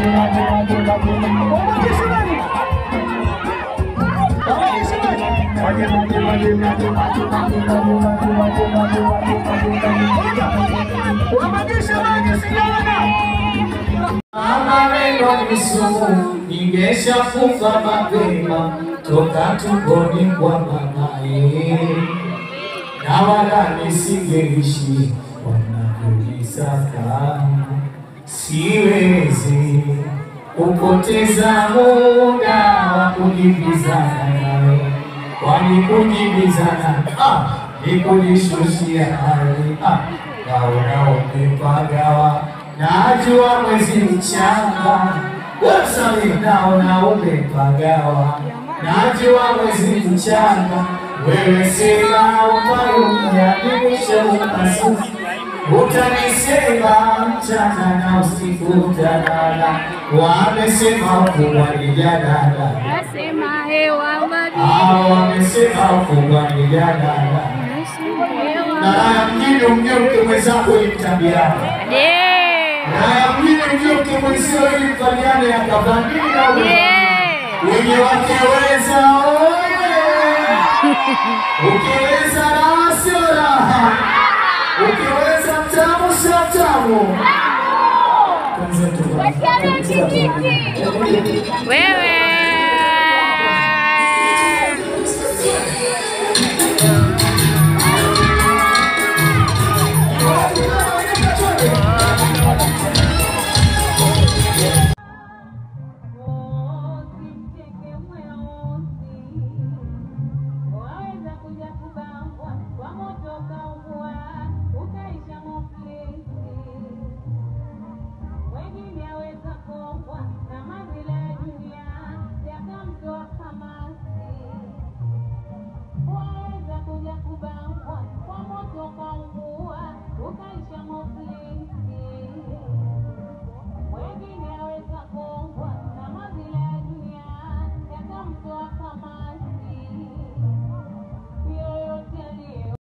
Maneno ni sumu, ningeshafunga mapema toka tumboni kwa mamaye, na wala nisingeishi wanavyonisaka. Siwezi kupoteza muda wa kujibizana nawe, kwani kujibizana ah, ni kujishushia hali ah, naona umepagawa Najua mwezi mchanga wasami, naona umepagawa. Najua mwezi mchanga, wewe sema umayumyadimisha upasu, utanisema mchana na usiku utalala. Wamesema ukubwa ni jadala, Nasema hewa maji, hao wamesema ukubwa ni jadala. nasema hewa Na haya mjini umjue mke mwenzako ili mtabiana Yeah. Haya mjini ujue ukimwenzio ili mfanyane yakavamini na wewe. Yeah. wenye wakiweza oye, ukiweza raha sio raha, ukiweza mtamu sio mtamu. Wewe